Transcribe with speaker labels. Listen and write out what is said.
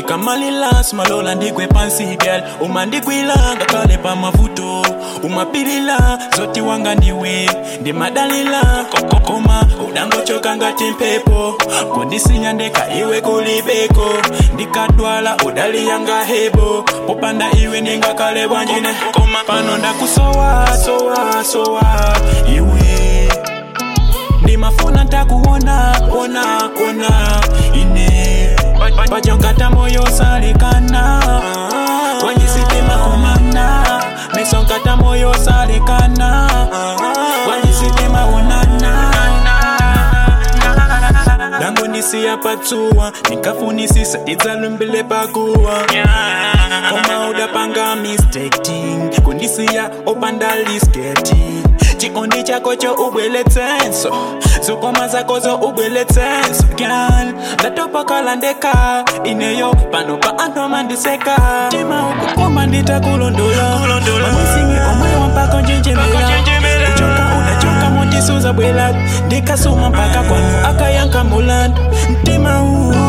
Speaker 1: ndikamalila simalola ndigwe pansi gyal umandigwilanga kale pa mavuto umapilila zoti wanga ndiwe ndimadalila kokokoma udangochoka ngati mpepo kundisinya ndeka iwe kulibeko ndikadwala udaliyanga hebo popanda iwe ndingakale bwanjine koma pano ndakusowa sowa sowa iwe ndimafuna ntakuona ona ona ine pajonkata moyo salekana wanyisitima kumana mesonkata moyo salekana wanyisitima onana dango ndisiya patsuwa ndikafunisisa idzalumbile pakuwa koma udapanga mistaking kundisiya opanda lisketi chikondi chako cho ubweletsenso zokoma zako zo ubweletsenso gyal ndatopakala ndeka ineyo pano pa anthu amandiseka tima ukukoma nditakulondola mamisingi omwe wampaka njenjemera kuchoka unachoka mondisuza bwela ndikasuma mpaka kwanu akayanka mulanda mtima uu